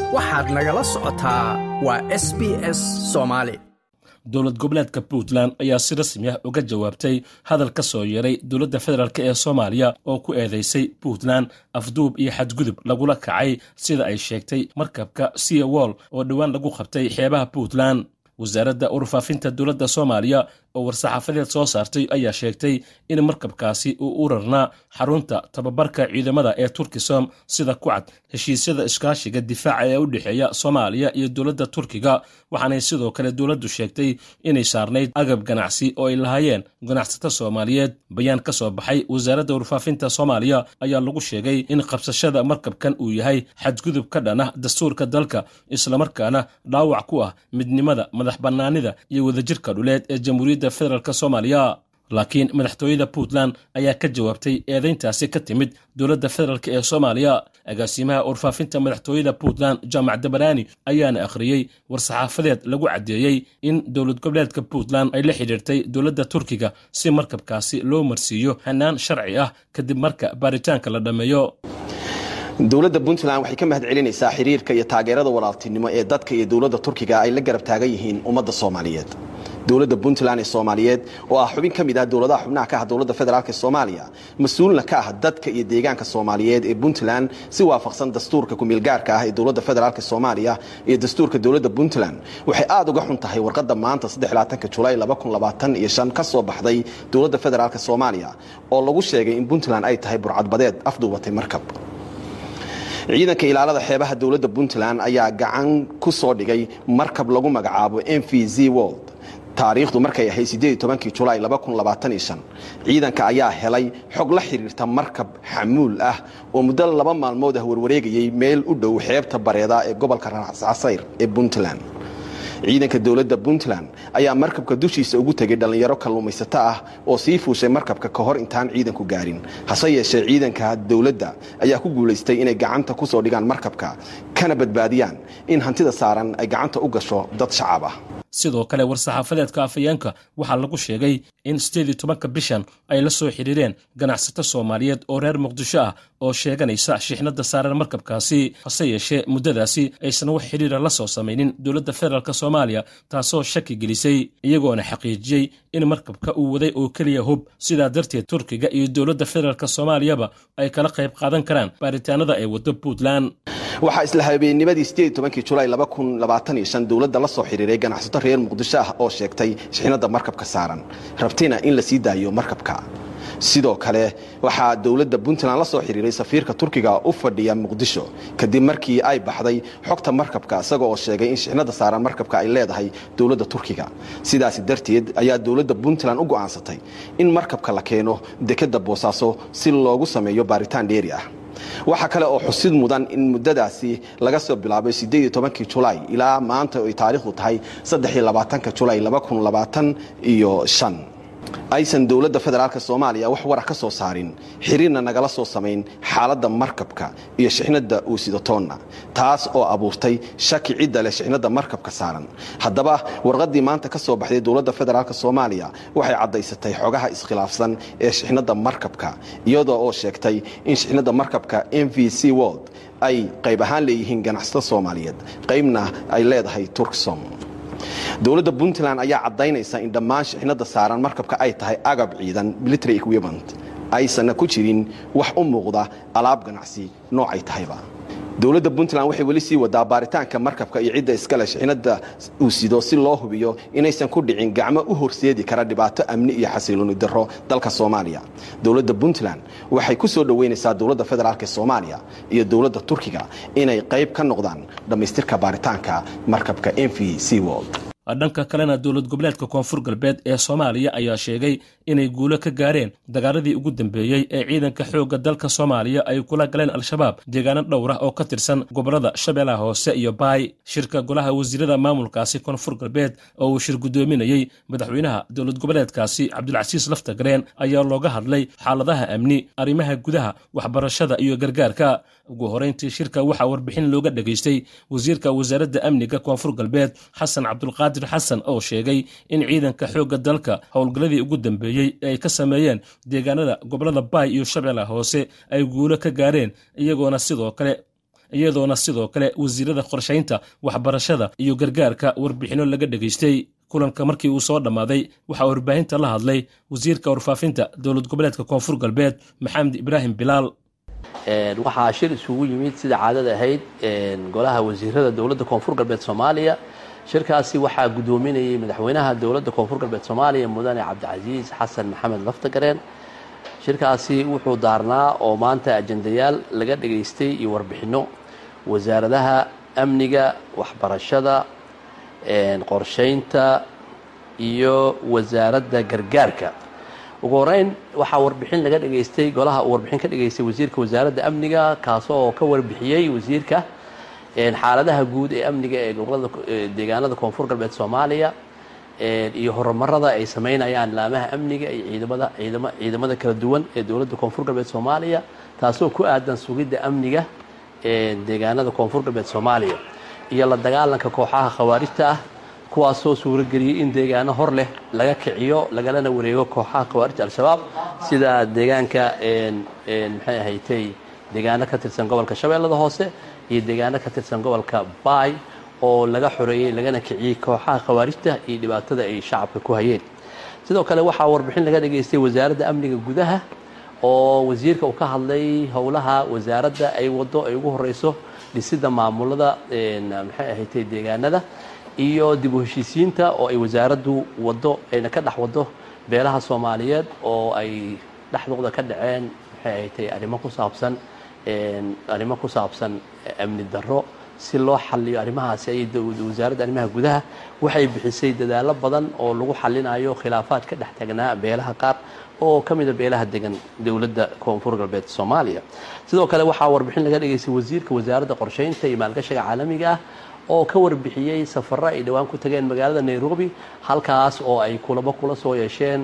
waxaad nagala socotaa waa s b s soomaali dowlad goboleedka puntland ayaa si rasmi ah uga jawaabtay hadal ka soo yeeray dowladda federaalk ee soomaaliya oo ku eedeysay puntland afduub iyo xadgudub lagula kacay sida ay sheegtay markabka sea wall oo dhowaan lagu qabtay xeebaha puntland wasaaradda urfaafinta dowladda soomaaliya oo war-saxaafadeed soo saartay ayaa sheegtay in markabkaasi uu u rarnaa xarunta tababarka ciidamada ee turkisom sida ku cad heshiisyada iskaashiga difaaca ee u dhexeeya soomaaliya iyo dowladda turkiga waxaanay sidoo kale dowladdu sheegtay inay saarnayd agab ganacsi oo ay lahaayeen ganacsato soomaaliyeed bayaan ka soo baxay wasaaradda warfaafinta soomaaliya ayaa lagu sheegay in qabsashada markabkan uu yahay xadgudub ka dhan ah dastuurka dalka islamarkaana dhaawac ku ah midnimada madax bannaanida iyo wadajirka dhuleed ee jamhuuriyadda federaalk soomaaliya laakiin madaxtooyada puntland ayaa ka jawaabtay eedayntaasi ka timid dowladda federaalk ee soomaaliya agaasimaha warfaafinta madaxtooyada puntland jaamac dabaraani ayaana akhriyey war-saxaafadeed lagu caddeeyey in dowlad goboleedka puntland ay la xidhiirtay dowladda turkiga si markabkaasi loo marsiiyo hanaan sharci ah kadib marka baaritaanka la dhammeeyo dowladda puntland waxay ka mahad celinaysaa xiriirka iyo taageerada walaaltinimo ee dadka iyo dowladda turkiga ay la garab taagan yihiin ummadda soomaaliyeed dowladda puntland ee soomaaliyeed oo ah xubin ka mid ah dowladaha xubnaha ka ah dowladda federaalk soomaaliya mas-uulna ka ah dadka iyo deegaanka soomaaliyeed ee puntland si waafaqsan dastuurka kumeelgaarka ah ee dowladda federaalk soomaaliya iyo dastuurka dowladda puntland waxay aada uga xun tahay warqadda maanta julaay ka soo baxday dowladda federaalk soomaaliya oo lagu sheegay in puntland ay tahay burcadbadeed afduubatay markab ciidanka ilaalada xeebaha dowladda puntland ayaa gacan ku soo dhigay markab lagu magacaabo m v z world taariikhdu markay ahayd julaay ciidanka ayaa helay xog la xidhiirta markab xamuul ah oo muddo laba maalmood ah warwareegayay meel u dhow xeebta bareeda ee gobolka casayr ee puntland ciidanka dowladda puntland ayaa markabka dushiisa ugu tegay dhallinyaro kalluumaysato ah oo sii fuushay markabka ka hor intaan ciidanku gaarin hase yeeshee ciidanka dowladda ayaa ku guulaystay inay gacanta ku soo dhigaan markabka kana badbaadiyaan in hantida saaran ay gacanta u gasho dad shacab ah sidoo kale war-saxaafadeedka afayeenka waxaa lagu sheegay in sideed iyo tobanka bishan ay la soo xidhiireen ganacsato soomaaliyeed oo reer muqdisho ah oo sheeganaysa shixnada saaran markabkaasi hase yeeshee muddadaasi aysan wax xidhiira la soo samaynin dowladda federaalk soomaaliya taasoo shaki gelisay iyagoona xaqiijiyey in markabka uu waday oo keliya hub sidaa darteed turkiga iyo dowladda federaalk soomaaliyaba ay kala qayb qaadan karaan baaritaanada ay waddo puntland waxaa isla habeennimadii julaay dowladda la soo xiriiray ganacsato reer muqdisho ah oo sheegtay shixnada markabka saaran rabtina in la sii daayo markabka sidoo kale waxaa dowladda puntland la soo xiriiray safiirka turkiga u fadhiya muqdisho kadib markii ay baxday xogta markabka isaga oo sheegay in shixnada saaran markabka ay leedahay dowladda turkiga sidaasi darteed ayaa dowladda puntland u go'aansatay in markabka la keeno dekadda boosaaso si loogu sameeyo baaritaan dheeri ah waxaa kale oo xusid mudan in muddadaasi laga soo bilaabay julaay ilaa maanta ay taariikhdu tahay julaay iyo aysan dowladda federaalk soomaaliya wax warah ka soo saarin xiriirna nagala soo samayn xaaladda markabka iyo shixnada uu sidatoonna taas oo abuurtay shaki cidda leh shixnada markabka saaran haddaba warqaddii maanta ka soo baxday dowladda federaalk soomaaliya waxay caddaysatay xogaha iskhilaafsan ee shixnada markabka iyadoo oo sheegtay in shixnada markabka m v c world ay qayb ahaan leeyihiin ganacsato soomaaliyeed qaybna ay leedahay turksom dowladda puntland ayaa caddaynaysa in dhammaan shixnada saaran markabka ay tahay agab ciidan military equipment aysanna ku jirin wax u muuqda alaab ganacsi noocay tahayba dowladda puntland waxay weli sii wadaa baaritaanka markabka iyo cidda iskale shixnada uu sido si loo hubiyo inaysan ku dhicin gacmo u horseedi kara dhibaato amni iyo xasilooni darro dalka soomaaliya dowladda puntland waxay ku soo dhoweynaysaa dowladda federaalk soomaaliya iyo dowladda turkiga inay qayb ka noqdaan dhammaystirka baaritaanka markabka m v c world dhanka kalena dowlad goboleedka koonfur galbeed ee soomaaliya ayaa sheegay inay guulo ka gaareen dagaaladii ugu dambeeyey ee ciidanka xoogga dalka soomaaliya ay kula galeen al-shabaab deegaano dhowr ah oo ka tirsan gobollada shabeellaha hoose iyo baay shirka golaha wasiirada maamulkaasi koonfur galbeed oo uu shir guddoominayey madaxweynaha dowlad goboleedkaasi cabdulcasiis laftagareen ayaa looga hadlay xaaladaha amni arrimaha gudaha waxbarashada iyo gargaarka ugu horeyntii shirka waxaa warbixin looga dhegaystay wasiirka wasaaradda amniga koonfur galbeed xasan cabdulqaadir xasan oo sheegay in ciidanka xoogga dalka howlgalladii ugu dambeeyey ee ay ka sameeyeen deegaanada gobollada baay iyo shabeellaha hoose ay guulo ka gaareen iyagoona sidoo kale iyadoona sidoo kale wasiirada qorshaynta waxbarashada iyo gargaarka warbixinno laga dhegaystay kulanka markii uu soo dhammaaday waxaa warbaahinta la hadlay wasiirka warfaafinta dowlad goboleedka koonfur galbeed maxamed ibraahim bilaal waxaa shir isugu yimid sida caadada ahayd golaha wasiirada dowladda koonfur galbeed soomaaliya shirkaasi waxaa guddoominayay madaxweynaha dowladda koonfur galbeed soomaaliya mudane cabdicasiis xasan maxamed laftagareen shirkaasi wuxuu daarnaa oo maanta ajendayaal laga dhegaystay iyo warbixinno wasaaradaha amniga waxbarashada qorshaynta iyo wasaaradda gargaarka ugu horeyn waxaa warbixin laga dhegaystay golaha uu warbixin ka dhegaystay wasiirka wasaaradda amniga kaasoo ka warbixiyey wasiirka xaaladaha guud ee amniga ee gobolada deegaanada koonfur galbeed soomaaliya iyo horumarada ay sameynayaan laamaha amniga iyo ciidamada ciidama ciidamada kala duwan ee dowladda koonfur galbeed soomaaliya taasoo ku aadan sugidda amniga ee deegaanada koonfur galbeed soomaaliya iyo la dagaalanka kooxaha khawaarijta ah kuwaasoo suurageliyey in deegaano hor leh laga kiciyo lagalana wareego kooxaha khawaarijta al-shabaab sida deegaanka maxay ahaytay deegaano ka tirsan gobolka shabeellada hoose iyo deegaano ka tirsan gobolka baay oo laga xoreeyey lagana kiciyey kooxaha khawaarijta iyo dhibaatada ay shacabka ku hayeen sidoo kale waxaa warbixin laga dhegaystay wasaaradda amniga gudaha oo wasiirka uu ka hadlay howlaha wasaaradda ay wado ay ugu horeyso dhisidda maamulada maxay ahaydtay deegaanada iyo dib u heshiisiinta oo ay wasaaraddu wado ayna ka dhex wado beelaha soomaaliyeed oo ay dhexdooda ka dhaceen maxay ahaydtay arrimo ku saabsan arrimo ku saabsan amni darro si loo xaliyo arrimahaasi ay wasaaradda arrimaha gudaha waxay bixisay dadaallo badan oo lagu xalinayo khilaafaad ka dhex tagnaa beelaha qaar oo ka mida beelaha degan dowladda koonfur galbeed soomaaliya sidoo kale waxaa warbixin laga dhegaystay wasiirka wasaaradda qorshaynta iyo maalgashiga caalamiga ah oo ka warbixiyey safaro ay dhowaan ku tageen magaalada nairobi halkaas oo ay kulamo kula soo yeesheen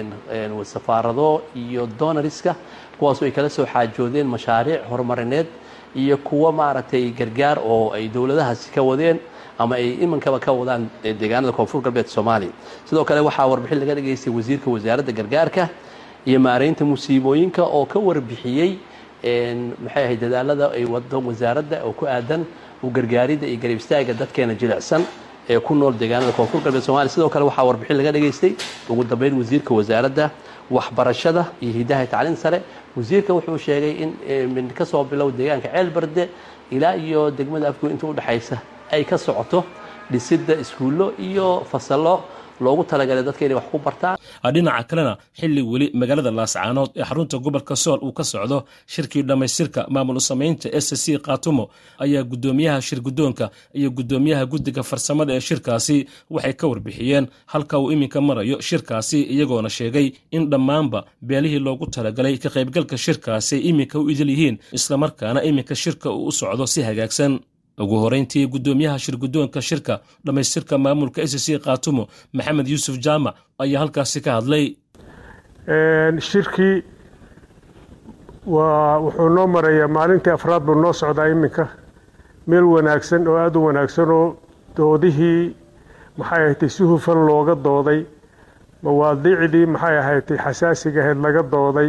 safaarado iyo donariska kuwaasoo ay kala soo xaajoodeen mashaariic horumarineed iyo kuwo maaragtay gargaar oo ay dowladahaasi ka wadeen ama ay imankaba ka wadaan deegaanada koonfur galbeed soomaaliya sidoo kale waxaa warbixin laga dhegaystay wasiirka wasaaradda gargaarka iyo maareynta musiibooyinka oo ka warbixiyey maxay ahayd dadaalada ay wado wasaaradda oo ku aadan u gargaaridda iyo garab istaaga dadkeena jilicsan ee ku nool deegaanada koonfur galbeed somalia sidoo kale waxaa warbixin laga dhegaystay ugu dambeyn wasiirka wasaaradda waxbarashada iyo hidaha tacliin sare wasiirka wuxuu sheegay in min ka soo bilow deegaanka ceel barde ilaa iyo degmada afgoy inta udhexaysa ay ka socoto dhisidda iskuullo iyo fasallo loogu talagalay dadka inay wax ku bartaan dhinaca kalena xilli weli magaalada laascaanood ee xarunta gobolka sool uu ka socdo shirkii dhammaystirka maamul samaynta s c kaatumo ayaa guddoomiyaha shir guddoonka iyo guddoomiyaha guddiga farsamada ee shirkaasi waxay ka warbixiyeen halka uu iminka marayo shirkaasi iyagoona sheegay in dhammaanba beelihii loogu talagalay ka qaybgalka shirkaasi ay iminka u idil yihiin islamarkaana iminka shirka uu u socdo si hagaagsan ugu horeyntii guddoomiyaha shir guddoonka shirka dhammaystirka maamulka s c kaatumo maxamed yuusuf jaamac ayaa halkaasi ka hadlay shirkii waa wuxuu noo marayaa maalintii afraad buu noo socdaa iminka meel wanaagsan oo aada u wanaagsan oo doodihii maxay ahaydtay si hufan looga dooday mawaadiicdii maxay ahaydtay xasaasiga ahayd laga dooday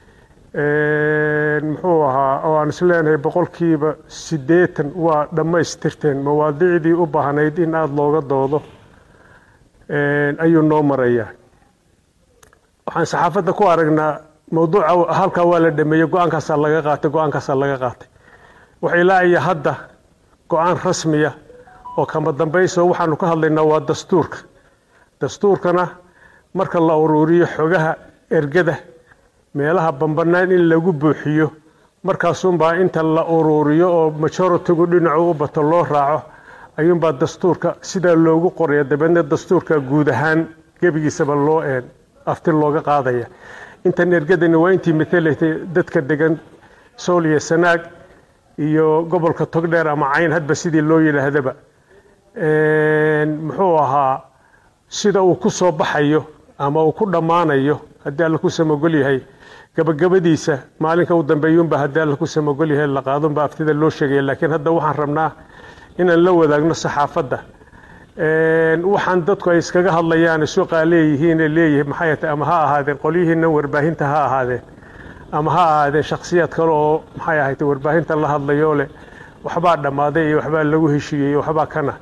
muxuu ahaa oo aan isleenahay boqolkiiba siddeetan waa dhammaystirteen mawaadiicdii u baahnayd in aada looga doodo ayuu noo marayaa waxaan saxaafadda ku aragnaa mawduuca halkaa waa la dhameeyey go-aankaasaa laga qaatay go-aankaasaa laga qaatay waxay laaya hadda go-aan rasmiya oo kama dambayso waxaanu ka hadlaynaa waa dastuurka dastuurkana marka la uruuriyo xogaha ergada meelaha bambanaan in lagu buuxiyo markaasunbaa inta la uruuriyo oo majoritigu dhinacu u bato loo raaco ayuunbaa dastuurka sidaa loogu qoraya dabeedna dastuurka guud ahaan gebigiisaba loo afti looga qaadaya intan ergadani waa intii matalatay dadka degan sool iyo sanaag iyo gobolka togdheer ama cayn hadba sidii loo yidhaahdaba muxuu ahaa sida uu ku soo baxayo ama uu ku dhammaanayo haddii alla ku samogol yahay gabagabadiisa maalinka u dambeeyuunba haddii alla ku samogol yahay la qaadunba aftida loo sheegaya laakiin hadda waxaan rabnaa inaan la wadaagno saxaafadda waxaan dadku ay iskaga hadlayaan suuqaa leeyihiin leeyihi maxay tahay ama ha ahaadeen qolyihiina warbaahinta ha ahaadeen ama ha ahaadeen shakhsiyaad kale oo maxay ahayd warbaahinta la hadlayoo leh waxbaa dhammaaday iyo waxbaa lagu heshiiyey waxbaa kana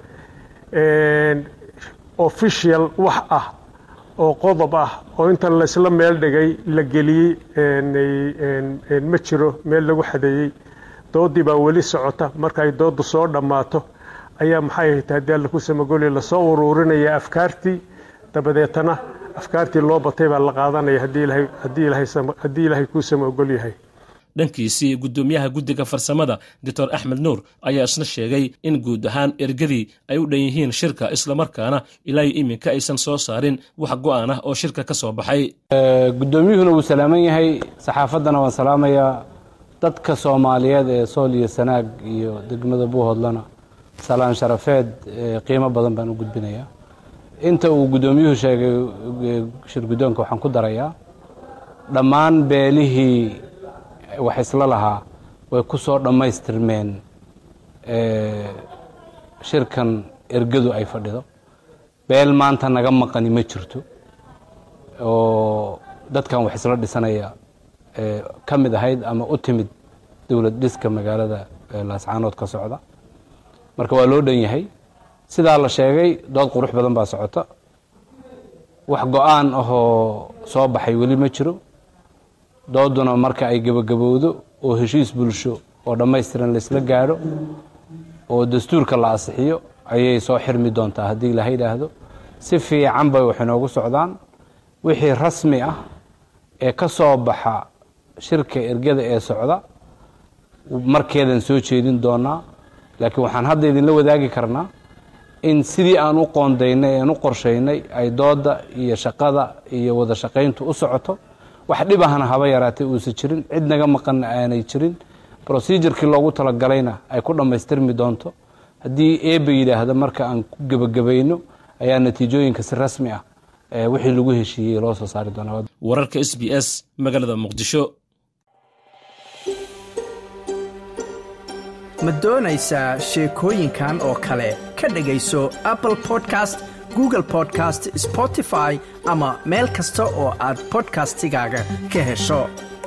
official wax ah oo qodob ah oo inta laysla meel dhigay la geliyey ma jiro meel lagu xadeeyey doodii baa weli socota marka ay doodu soo dhammaato ayaa maxay ahayd haddii alla ku samagolya lasoo uruurinaya afkaartii dabadeetana afkaartii loo batay baa la qaadanaya haddii ilaahay kuu samagol yahay dhankiisii guddoomiyaha guddiga farsamada doctor axmed nuur ayaa isna sheegay in guud ahaan ergadii ay u dhan yihiin shirka islamarkaana ilaayo iminka aysan soo saarin wax go'aan ah oo shirka ka soo baxay guddoomiyuhuna wuu salaaman yahay saxaafaddana waan salaamayaa dadka soomaaliyeed ee sool iyo sanaag iyo degmada buuhoodlana salaan sharafeed qiimo badan baan u gudbinayaa inta uu guddoomiyuhu sheegay shir guddoonka waxaan ku darayaa dhammaan beelihii wax isla lahaa way ku soo dhammaystirmeen shirkan ergadu ay fadhido beel maanta naga maqani ma jirto oo dadkan wax isla dhisanaya ka mid ahayd ama u timid dowlad dhiska magaalada laascaanood ka socda marka waa loo dhan yahay sidaa la sheegay dood qurux badan baa socota wax go-aan ahoo soo baxay weli ma jiro dooduna marka ay gebagabowdo oo heshiis bulsho oo dhammaystiran laysla gaadho oo dastuurka la asixiyo ayay soo xirmi doontaa haddii ilaha yidhaahdo si fiican bay wax inoogu socdaan wixii rasmi ah ee ka soo baxa shirka ergada ee socda markeedan soo jeedin doonaa laakiin waxaan hadda idinla wadaagi karnaa in sidii aan u qoondaynay aan u qorshaynay ay dooda iyo shaqada iyo wada shaqayntu u socoto wax dhibahana haba yaraatay uusan jirin cid naga maqanna aanay jirin procedurkii loogu talagalayna ay ku dhammaystirmi doonto haddii eeba yidhaahda marka aan ku gebagabayno ayaa natiijooyinka si rasmi ah wixii lagu heshiiyey loo soo saari doonaa wararka s b s magaalada muqdisho ma doonaysaa sheekooyinkan oo kale ka dhegayso apple podcast google podcast spotify ama meel kasta oo aad bodkastigaaga ka hesho